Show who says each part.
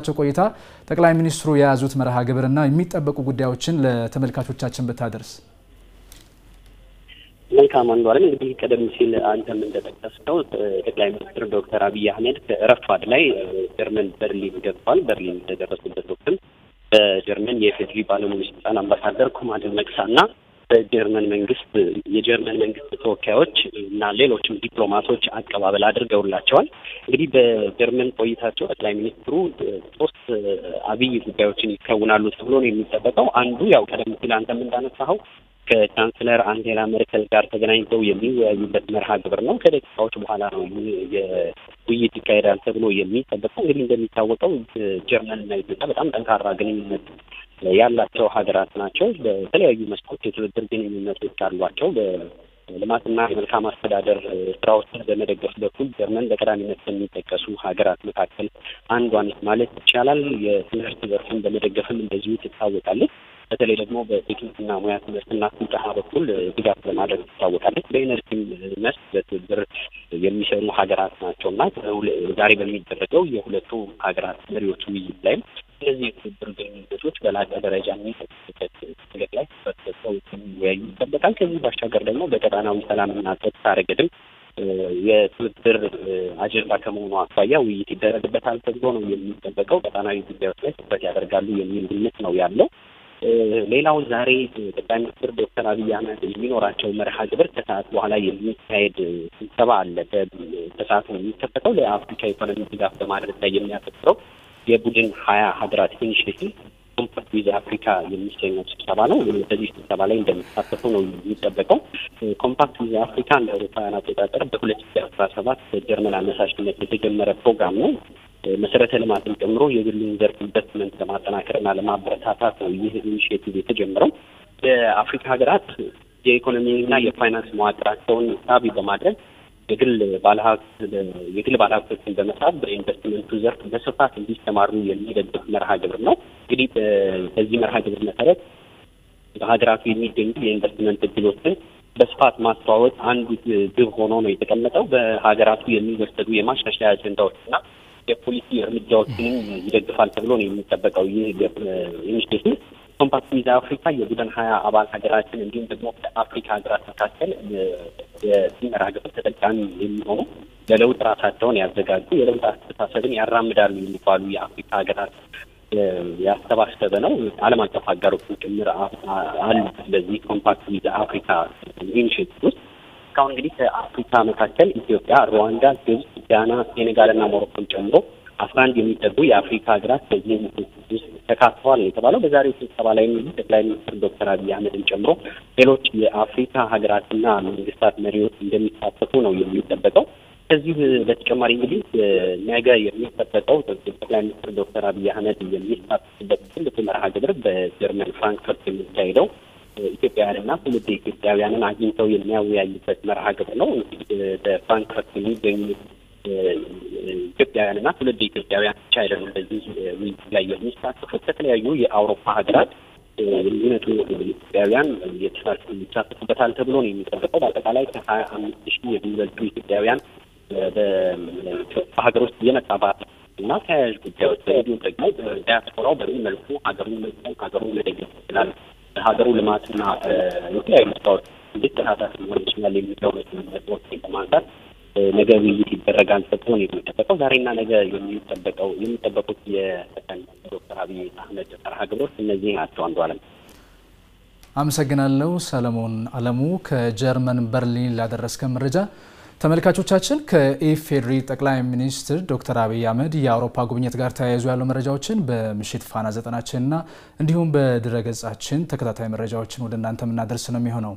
Speaker 1: በነበራቸው ቆይታ ጠቅላይ ሚኒስትሩ የያዙት መርሃ ግብርና የሚጠበቁ ጉዳዮችን ለተመልካቾቻችን ብታደርስ።
Speaker 2: መልካም አንዱ አለም እንግዲህ ቀደም ሲል አንተም እንደጠቀስከው ጠቅላይ ሚኒስትር ዶክተር አብይ አህመድ ረፋድ ላይ ጀርመን በርሊን ገብቷል። በርሊን እንደደረሱበት ወቅትም በጀርመን የፌድሪ ባለሙሉ ስልጣን አምባሳደር ኩማ ደመቅሳ እና በጀርመን መንግስት የጀርመን መንግስት ተወካዮች እና ሌሎችም ዲፕሎማቶች አቀባበል አድርገውላቸዋል። እንግዲህ በጀርመን ቆይታቸው ጠቅላይ ሚኒስትሩ ሶስት አብይ ጉዳዮችን ይከውናሉ ተብሎ ነው የሚጠበቀው። አንዱ ያው ቀደም ሲል አንተም እንዳነሳኸው ከቻንስለር አንጌላ ሜርከል ጋር ተገናኝተው የሚወያዩበት መርሃ ግብር ነው። ከደቂቃዎች በኋላ ነው ውይይት ይካሄዳል ተብሎ የሚጠበቀው። እንግዲህ እንደሚታወቀው ጀርመንና ኢትዮጵያ በጣም ጠንካራ ግንኙነት ያላቸው ሀገራት ናቸው። በተለያዩ መስኮች የትብብር ግንኙነቶች አሏቸው። በልማትና የመልካም አስተዳደር ስራዎችን በመደገፍ በኩል ጀርመን በቀዳሚነት ከሚጠቀሱ ሀገራት መካከል አንዷ ነች ማለት ይቻላል። የትምህርት ዘርፍን በመደገፍም እንደዚሁ ትታወቃለች። በተለይ ደግሞ በቴክኒክና ሙያ ትምህርትና ስልጠና በኩል ድጋፍ በማድረግ ትታወቃለች። በኢነርጂም መስክ በትብብር የሚሰሩ ሀገራት ናቸው እና ዛሬ በሚደረገው የሁለቱ ሀገራት መሪዎች ውይይት ላይም እነዚህ የትብብር ግንኙነቶች በላቀ ደረጃ የሚጠቅሱበት ነገር ላይ ተሰጥተው የሚወያዩ ይጠበቃል። ከዚህ ባሻገር ደግሞ በቀጣናዊ ሰላምና ጸጥታ ረገድም የትብብር አጀንዳ ከመሆኑ አኳያ ውይይት ይደረግበታል ተብሎ ነው የሚጠበቀው። ቀጣናዊ ጉዳዮች ላይ ትኩረት ያደርጋሉ የሚል ግምት ነው ያለው። ሌላው ዛሬ ጠቅላይ ሚኒስትር ዶክተር አብይ አህመድ የሚኖራቸው መርሃ ግብር ከሰዓት በኋላ የሚካሄድ ስብሰባ አለ። ከሰዓት ነው የሚከፈተው። ለአፍሪካ ኢኮኖሚ ድጋፍ በማድረግ ላይ የሚያተኩረው የቡድን ሀያ ሀገራት ኢኒሽቲቭ ኮምፓክት ዊዝ አፍሪካ የሚሰኘው ስብሰባ ነው። በዚህ ስብሰባ ላይ እንደሚሳተፉ ነው የሚጠበቀው። ኮምፓክት ዊዝ አፍሪካ እንደ አውሮፓውያን አቆጣጠር በሁለት ሺ አስራ ሰባት በጀርመን አነሳሽነት የተጀመረ ፕሮግራም ነው። መሰረተ ልማትን ጨምሮ የግሉን ዘርፍ ኢንቨስትመንት ለማጠናከርና ለማበረታታት ነው ይህ ኢኒሽቲቭ የተጀመረው። የአፍሪካ ሀገራት የኢኮኖሚና የፋይናንስ መዋቅራቸውን ሳቢ በማድረግ የግል ባለሀብት የግል ባለሀብቶችን በመሳብ በኢንቨስትመንቱ ዘርፍ በስፋት እንዲሰማሩ የሚደግፍ መርሃ ግብር ነው። እንግዲህ በዚህ መርሃ ግብር መሰረት በሀገራቱ የሚገኙ የኢንቨስትመንት እድሎችን በስፋት ማስተዋወቅ አንዱ ግብ ሆኖ ነው የተቀመጠው። በሀገራቱ የሚወሰዱ የማሻሻያ አጀንዳዎችና የፖሊሲ እርምጃዎችንም ይደግፋል ተብሎ ነው የሚጠበቀው። ይህ ኢኒሽቲቭ ኮምፓክት ዊዝ አፍሪካ የቡድን ሀያ አባል ሀገራችን እንዲሁም ደግሞ ከአፍሪካ ሀገራት መካከል የዚህ መርሃ ግብር ተጠቃሚ የሚሆኑ ለለውጥ ራሳቸውን ያዘጋጁ የለውጥ አስተሳሰብን ያራምዳሉ የሚባሉ የአፍሪካ ሀገራት ያሰባሰበ ነው። ዓለም አቀፍ አጋሮችን ጭምር አሉ። ስለዚህ ኮምፓክት ዊዝ አፍሪካ ኢኒሽቲቭ ውስጥ እስካሁን እንግዲህ ከአፍሪካ መካከል ኢትዮጵያ፣ ሩዋንዳ፣ ግብጽ፣ ጋና፣ ሴኔጋል እና ሞሮኮን ጨምሮ አስራ አንድ የሚጠጉ የአፍሪካ ሀገራት በዚህ ውስጥ ተካተዋል ነው የተባለው። በዛሬው ስብሰባ ላይ እንግዲህ ጠቅላይ ሚኒስትር ዶክተር አብይ አህመድን ጨምሮ ሌሎች የአፍሪካ ሀገራትና መንግስታት መሪዎች እንደሚሳተፉ ነው የሚጠበቀው። ከዚህ በተጨማሪ እንግዲህ ነገ የሚጠበቀው ጠቅላይ ሚኒስትር ዶክተር አብይ አህመድ የሚሳተፉበት ትልቁ መርሃ ግብር በጀርመን ፍራንክፈርት የሚካሄደው ኢትዮጵያውያንና ትውልደ ኢትዮጵያውያንን አግኝተው የሚያወያዩበት መርሃ ግብር ነው። በፍራንክፈርት የሚገኙ ኢትዮጵያውያንና ትውልደ ኢትዮጵያውያን ብቻ አይደሉም በዚህ ውይይት ላይ የሚሳተፉት ከተለያዩ የአውሮፓ ሀገራት የሚመጡ ኢትዮጵያውያን ይሳተፉበታል ተብሎ ነው የሚጠበቀው። በአጠቃላይ ከሀያ አምስት ሺህ የሚበልጡ ኢትዮጵያውያን በሀገር ውስጥ የመጣባት እና ተያያዥ ጉዳዮች እንዲሁም ደግሞ ዲያስፖራው በምን መልኩ ሀገሩን መልኩ ሀገሩን መደገፍ ይችላል፣ ሀገሩ ልማትና የተለያዩ ስራዎች እንዴት ተሳታፊ ሊሆን ይችላል የሚለው ነጥቦች በማንሳት ነገ ውይይት ይደረጋል ተብሎ ነው የሚጠበቀው። ዛሬና ነገ የሚጠበቀው የሚጠበቁት የጠቅላይ ሚኒስትር ዶክተር አብይ አህመድ መርሃ ግብሮች እነዚህ ናቸው። አንዱ አለም
Speaker 1: አመሰግናለሁ። ሰለሞን አለሙ ከጀርመን በርሊን ላደረስከን መረጃ። ተመልካቾቻችን ከኢፌዴሪ ጠቅላይ ሚኒስትር ዶክተር አብይ አህመድ የአውሮፓ ጉብኝት ጋር ተያይዞ ያሉ መረጃዎችን በምሽት ፋና ዘጠናችንና እንዲሁም በድረገጻችን ተከታታይ መረጃዎችን ወደ እናንተ የምናደርስ ነው የሚሆነው።